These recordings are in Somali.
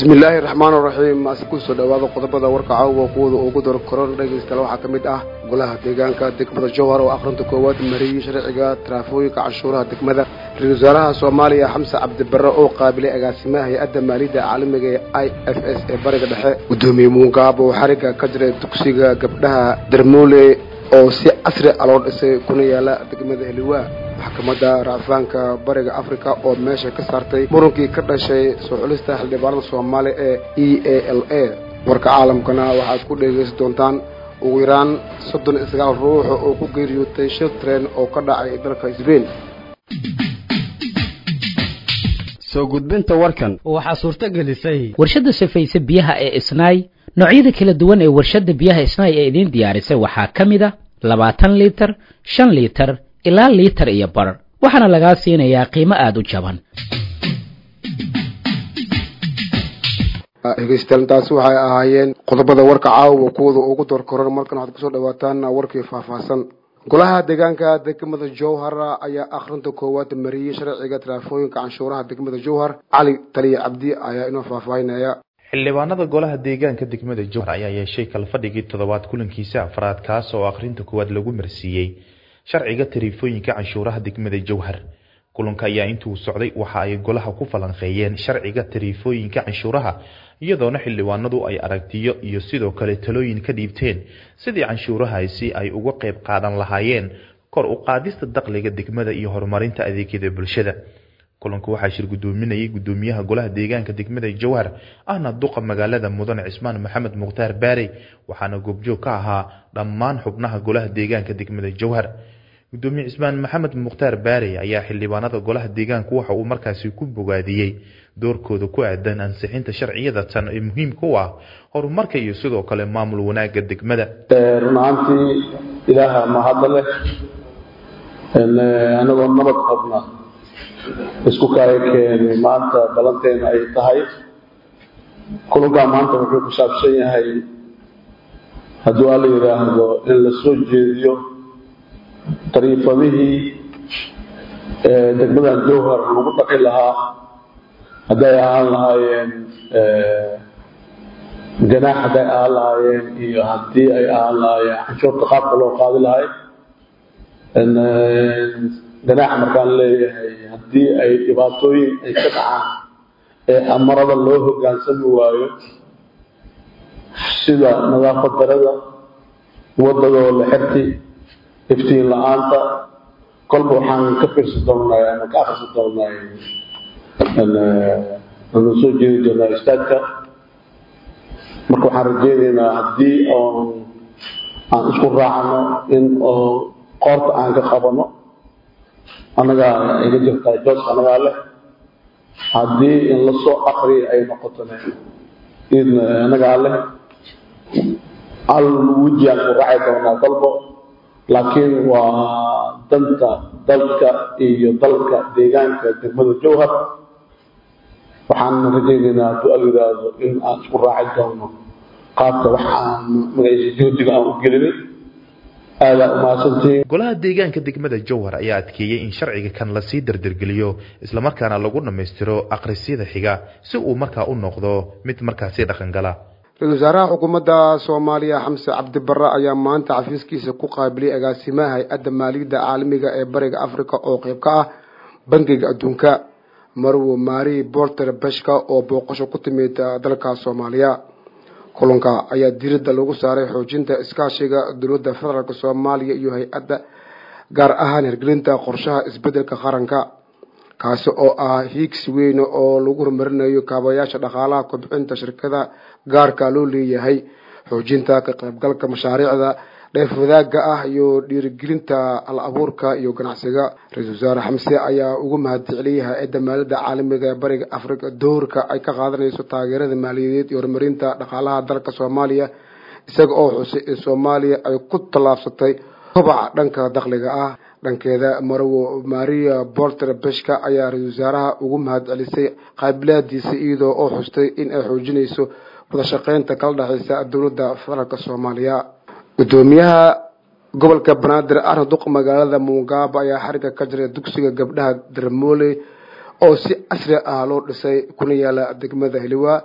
bismi illaahi raxmaan raxiim ase kusoo dhawaada qodobada warka caawa kuwada ugu dor koron dhegaystayaal waxaa ka mid ah golaha deegaanka degmada jowhar oo akhrinta koowaad mariyey sharciga taraafooyinka canshuuraha degmada ra-isul wasaaraha soomaaliya xamse cabdibarre oo qaabilay agaasimaha hay-adda maaliyadda caalamiga ee i f s ee bariga dhexe guddoomiye muungaab oo xariga ka jiray dugsiga gabdhaha darmoole oo si casri a loo dhisay kuna yaala degmada heliwaa maxkamadda racfaanka bariga africa oo meesha ka saartay murunkii ka dhashay soo xulista xildhibaanada soomaaliya ee e a l a warka caalamkana waxaad ku dhegaysan doontaan ugu yaraan soddon iyo sagaal ruux oo ku geeriyootay shil tren oo ka dhacay dalka sbain soo gudbinta warkan waxaa suurto gelisay warshadda safayse biyaha ee isnaay noocyada kala duwan ee warshadda biyaha isnaay ee idiin diyaarisay waxaa ka mid a labaatan liitar shan liitar ilaa liitar iyo bar waxaana lagaa siinayaa qiimo aada u jaban dhegeystayaal intaasi waxay ahaayeen qodobada warka caawa kuwada ugu door koran markan waxaad kusoo dhawaataan warkii faahfaahsan golaha deegaanka degmada jowhar ayaa akhrinta koowaad mariyey sharciga taraafooyinka canshuuraha degmada jowhar cali taliya cabdi ayaa inoo faahfaahinaya xildhibaanada golaha deegaanka degmada jowhar ayaa yeeshay kalfadhigii toddobaad kulankiisa afraad kaas oo akhrinta koowaad lagu marsiiyey sharciga tariifooyinka canshuuraha degmada jowhar kulanka ayaa intuu socday waxa ay golaha ku falanqeeyeen sharciga tariifooyinka canshuuraha iyadoona xildhibaanadu ay aragtiyo iyo sidoo kale talooyin ka dhiibteen sidii canshuurahaasi ay uga qayb qaadan lahaayeen kor u qaadista dakhliga degmada iyo horumarinta adeegyada bulshada kulanku waxaa shir gudoominayay gudoomiyaha golaha deegaanka degmada jowhar ahna duqa magaalada mudane cismaan maxamed mukhtaar baarey waxaana goobjoog ka ahaa dhammaan xubnaha golaha deegaanka degmada jowhar gudoomiye cismaan maxamed mukhtaar baarey ayaa xildhibaanada golaha deegaanku waxa uu markaasi ku bogaadiyey doorkooda ku aadan ansixinta sharciyada tan ee muhiimka u ah horumarka iyo sidoo kale maamul wanaagga degmada run ahaantii ilaaha mahadda leh anagoo nabad qabna isku kala keenay maanta balanteena ay tahay kulankaa maanta wuxuu ku saabsan yahay hadduu alla yidhaahdo in la soo jeediyo dariifadihii degmadan jowhar lagu dhaqi lahaa hadday ahaan lahaayeen ganaax hadday ahaan lahaayeen iyo haddii ay ahaan lahaayeen canshuurta qaabka loo qaadi lahay ganaax markaan leeyahay haddii ay dhibaatooyin ay ka dhacaan ee amarada loo hogaansami waayo sida nadaafad darada wadadoo la xirti iftiin la-aanta kolba waxaan ka fiirsan doonay ama ka akhrisan doonay anu soo jeedi doonaa istaadka marka waxaan rajeynaynaa haddii oon aan isku raacno in oo qoorta aan ka qabano annagaa iga jirtaa jooska annagaa leh haddii in lasoo akriya ay noqotona idna annagaa leh al wejiyaan ku raaci doonaa dalbo laakiin waa danta dalka iyo dalka deegaanka degmada jowhar waxaan rajaynaynaa hadduu al yidhaahdo in aan isku raaci doono qaabka wax aan magaciisa juhdiga aan u gelinay aadaa umahadsantihiin golaha deegaanka degmada jowhar ayaa adkeeyey in sharciga kan lasii dardargeliyo islamarkaana lagu dhammaystiro akhrisyada xiga si uu markaa u noqdo mid markaasi dhaqangala ra-isul wasaaraha xukuumadda soomaaliya xamse cabdibarre ayaa maanta xafiiskiisa ku qaabilay agaasimaha hay-adda maaliyadda caalamiga ee bariga africa oo qeyb ka ah bangiga adduunka marwo mari bolter beshka oo booqasho ku timid dalka soomaaliya kulanka ayaa diiradda lagu saaray xoojinta iskaashiga dowladda federaalk soomaaliya iyo hay-adda gaar ahaan hirgelinta qorshaha isbeddelka qaranka kaasi oo ah hiigsi weyn oo lagu horumarinayo kaabayaasha dhaqaalaha kobcinta shirkada gaarka loo leeyahay xoojinta ka qaybgalka mashaariicda dheef wadaagga ah iyo dhiirigelinta al abuurka iyo ganacsiga ra-iisul wasaare xamse ayaa ugu mahadceliyay hay-adda maaliyadda caalamiga ee bariga africa doorka ay ka qaadanayso taageerada maaliyadeed iyo horumarinta dhaqaalaha dalka soomaaliya isaga oo xusay in soomaaliya ay ku tallaabsatay kobaca dhanka dakhliga ah dhankeeda marwo maria bolter beshka ayaa ra-isul wasaaraha ugu mahadcelisay qaabilaadiisa iyadoo oo xustay in ay xoojinayso wadashaqeynta kala dhexeysa dowladda federaalk soomaaliya gudoomiyaha gobolka banaadir arna duq magaalada muungaabo ayaa xariga ka jiray dugsiga gabdhaha darmoole oo si casri ah loo dhisay kuna yaala degmada heliwaa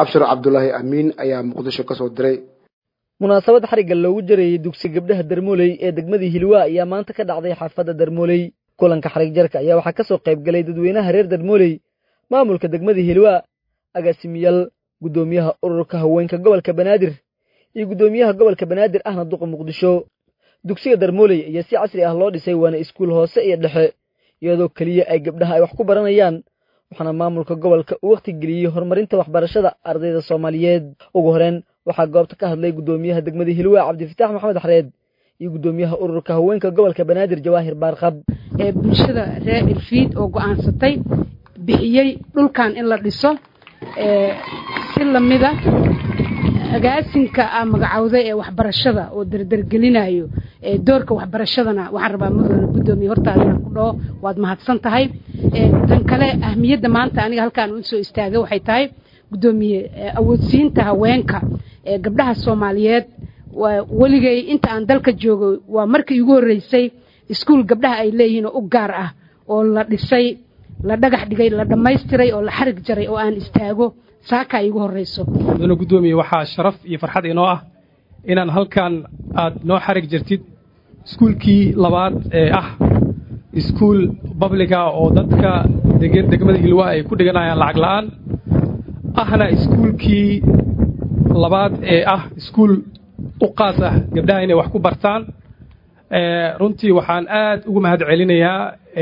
abshir cabdulaahi amiin ayaa muqdisho kasoo diray munaasabad xarigga loogu jarayey dugsi gabdhaha darmooley ee degmadii hilwaa ayaa maanta ka dhacday xaafadda darmooley kulanka xarig jarka ayaa waxaa ka soo qayb galay dadweynaha reer darmooley maamulka degmadii hilwaa agaasimiyaal guddoomiyaha ururka haweenka gobolka banaadir iyo guddoomiyaha gobolka banaadir ahna duqa muqdisho dugsiga darmooley ayaa si casri ah loo dhisay waana iskuul hoose iyo dhexe iyadoo keliya ay gabdhaha ay wax ku baranayaan waxaana maamulka gobolka uu wakhti geliyey horumarinta waxbarashada ardayda soomaaliyeed ugu horeen waxaa goobta ka hadlay guddoomiyaha degmada hilwaa cabdifitaax maxamed xareed iyo guddoomiyaha ururka haweenka gobolka banaadir jawaahir baarqab ee bulshada reer irfiid oo go'aansatay bixiyey dhulkan in la dhiso si lamida agaasinka a magacowday ee waxbarashada oo derdergelinayo doorka waxbarashadana waxaan rabaa mudana guddoomiye hortaada inaan ku dhaho waad mahadsan tahay tan kale ahmiyadda maanta aniga halkaan u soo istaagay waxay tahay guddoomiye awoodsiinta haweenka ee gabdhaha soomaaliyeed weligay inta aan dalka joogo waa markii igu horreysay iskuul gabdhaha ay leeyihiin oo u gaar ah oo la dhisay la dhagax dhigay la dhammaystiray oo la xarig jaray oo aan istaago saakaa iigu horreyso mudane guddoomiye waxaa sharaf iyo farxad inoo ah inaan halkan aad noo xarig jirtid iskuulkii labaad ee ah iskuul babliga oo dadka degmada hilwaa ay ku dhiganayaan lacag la'aan ahna iskuulkii labaad ee ah iskuul u qaas ah gabdhaha inay wax ku bartaan runtii waxaan aad ugu mahad celinayaa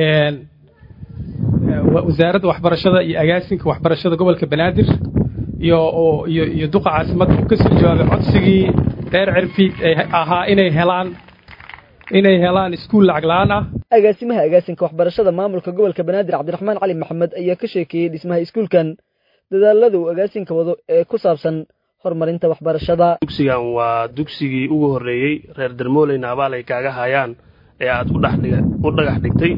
wasaaradda waxbarashada iyo agaasinka waxbarashada gobolka banaadir iyo iyo iyo duqa caasimadda uu ka soo jawaabay codsigii reer cirfiid ee ahaa inay helaan inay helaan iskuul lacag la'aan ah agaasimaha agaasinka waxbarashada maamulka gobolka banaadir cabdiraxmaan cali maxamed ayaa ka sheekeeyey dhismaha iskuulkan dadaalada uu agaasinka wado ee ku saabsan horumarinta waxbarashada dugsigan waa dugsigii ugu horreeyey reer darmooleyna abaal ay kaaga hayaan ee aad u dhagax dhigtay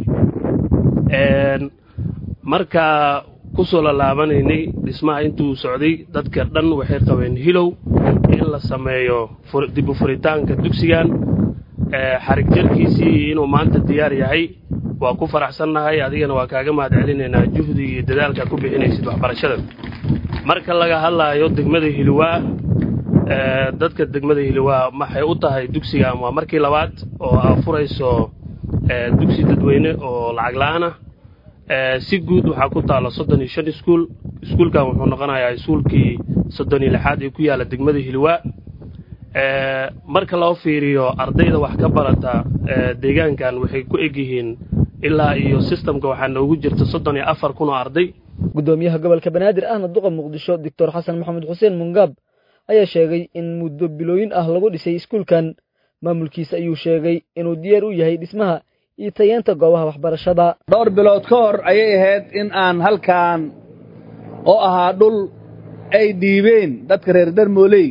markaa ku soo lalaabanaynay dhismaha intuu socday dadka dhan waxay qabeen hilow in la sameeyo dib u furitaanka dugsigan xarig jarkiisii inuu maanta diyaar yahay waa ku faraxsannahay adigana waa kaaga mahad celinaynaa juhdiga iyo dadaalka ku bixinaysid waxbarashada marka laga hadlaayo degmada hiliwaa dadka degmada hiliwaa maxay u tahay dugsigan waa markii labaad oo aa furayso dugsi dadweyne oo lacag la'aan ah si guud waxaa ku taalla soddon iyo shan iskuul iskuulkan wuxuu noqonayaa iskuulkii soddon iyo lixaad ee ku yaalla degmada hiliwaa marka loo fiiriyo ardayda wax ka barata deegaankan waxay ku egyihiin ilaa iyo sistamka waxaa noogu jirta soddon iyo afar kun oo arday guddoomiyaha gobolka banaadir ahna duqa muqdisho doctor xasan maxamed xuseen mungaab ayaa sheegay in muddo bilooyin ah lagu dhisay iskuulkan maamulkiisa ayuu sheegay inuu diyaar u yahay dhismaha iyo tayeenta goobaha waxbarashada dhowr bilood ka hor ayay ahayd in aan halkan oo ahaa dhul ay dhiibeen dadka reer darmooley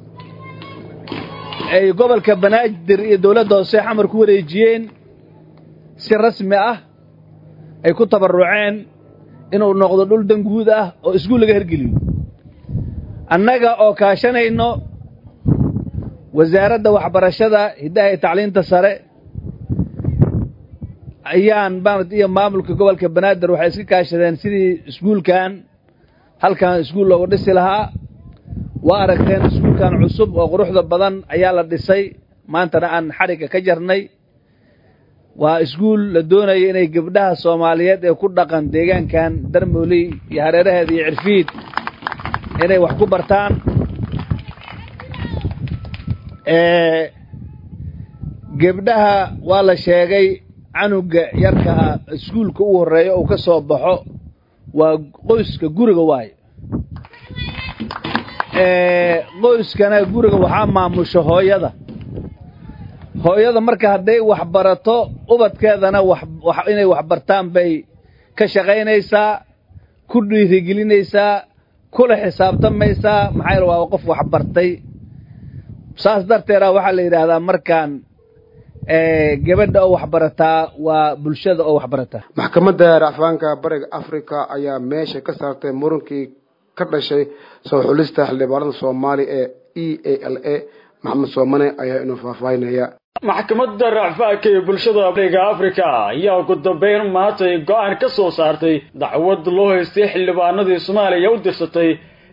ay gobolka banaadir iyo dawladda hoose xamar ku wareejiyeen si rasmi ah ay ku tabarruceen inuu noqdo dhul danguud ah oo iskuul laga hergeliyo annaga oo kaashanayno wasaaradda waxbarashada hiddaha iyo tacliinta sare ayaan baanad iyo maamulka gobolka banaadir waxay iska kaashadeen sidii iskuulkan halkan iskuul loogu dhisi lahaa waa aragteen iskuulkan cusub oo quruxda badan ayaa la dhisay maantana aan xadhigga ka jarnay waa iskuul la doonaya inay gabdhaha soomaaliyeed ee ku dhaqan deegaankan darmooley iyo hareeraheeda iyo cirfiid inay wax ku bartaan gebdhaha waa la sheegay canuga yarkaa iskuulka u horreeya uu ka soo baxo waa qoyska guriga waayo qoyskana guriga waxaa maamusha hooyada hooyada marka hadday wax barato ubadkeedana inay wax bartaan bay ka shaqaynaysaa ku dhiirigelinaysaa kula xisaabtamaysaa maxaa yaele waa qof wax bartay saas darteeda waxaa la yidhaahdaa markaan gabadha oo wax barataa waa bulshada oo wax barataa maxkamadda racfaanka bariga africa ayaa meesha ka saartay murunkii ka dhashay soo xulista xildhibaanada soomaali ee e a l a maxamed soomane ayaa inuu faahfaahinaya maxkamadda racfaanka ee bulshada bariga africa ayaa ugu dambeyn maantay go-aan ka soo saartay dacwad loo haystay xildhibaanadii soomaaliya u dirsatay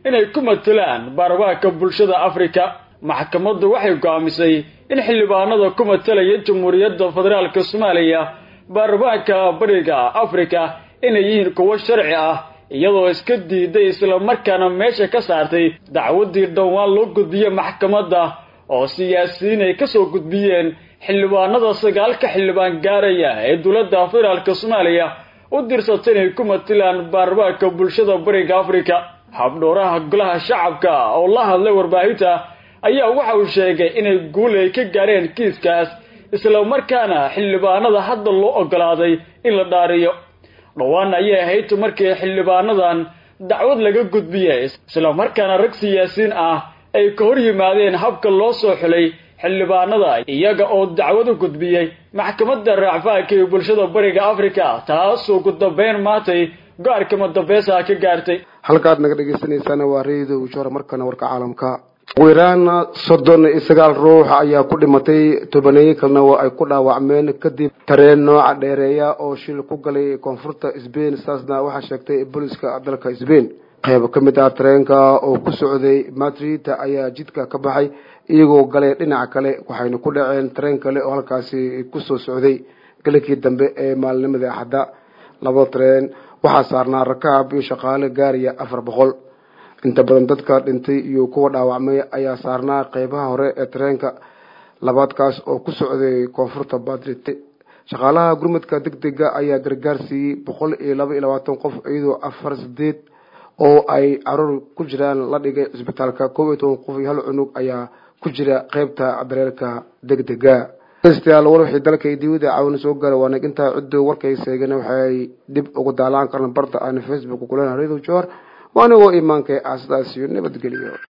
inay ku matalaan baarlamaanka bulshada afrika maxkamaddu waxay go'aamisay in xildhibaanada ku matalaya jamhuuriyadda federaalka soomaaliya baarlamaanka bariga afrika inay yihiin kuwo sharci ah iyadoo iska diiday islamarkaana meesha ka saartay dacwaddii dhowaan loo gudbiyey maxkamadda oo siyaasiyiin ay kasoo gudbiyeen xildhibaanada sagaalka xildhibaan gaaraya ee dowladda federaalka soomaaliya u dirsatay inay ku matilaan baarlamaanka bulshada bariga afrika habdhowraha golaha shacabka oo la hadlay warbaahinta ayaa waxa uu sheegay inay guul ay ka gaareen kiiskaas islamarkaana xildhibaanada hadda loo ogolaaday in la dhaariyo dhowaan ayay ahayd markii xildhibaanadan dacwad laga gudbiyey islamarkaana rag siyaasiyiin ah ay ka hor yimaadeen habka loo soo xulay xildhibaanada iyaga oo dacwad u gudbiyey maxkamadda raacfaanka ee bulshada bariga afrika taasoo ku dambeyn maantay go-aanka madambeesaha ka gaartay halkaad naga dhegeysanaysaana waa reedo ujoor markana warka caalamka ugu yaraan soddon iyo sagaal ruux ayaa ku dhimatay tobaneeyo kalena waa ay ku dhaawacmeen kadib tareen nooca dheereeya oo shil ku galay koonfurta sbain saasna waxaa sheegtay booliska dalka sbain qayb ka mid ah tareenka oo ku socday madrid ayaa jidka ka baxay iyagoo galay dhinaca kale waxayna ku dhaceen tareen kale oo halkaasi kusoo socday galikii dambe ee maalinimadii axadda laba tareen waxaa saarnaa rakaab iyo shaqaale gaaraya afar boqol inta badan dadka dhintay iyo kuwa dhaawacmay ayaa saarnaa qeybaha hore ee tareenka labaadkaas oo ku socday koonfurta madrid shaqaalaha gurmadka deg dega ayaa gargaar siiyey boqol iyo laba iyo labaatan qof iyadoo afar sideed oo ay caruur ku jiraan la dhigay cisbitaalka koob iyo toban qof iyo hal cunug ayaa ku jira qeybta dareerka deg dega degstayaal war wixii dalka iyo dibada caawina soo gaara waa nag intaa ciddo warkay seegana waxay dib ugu daalaan karaan barta aan facebook kulena radio jor waa anigoo imaanka aasadaas iyo nabadgeliyo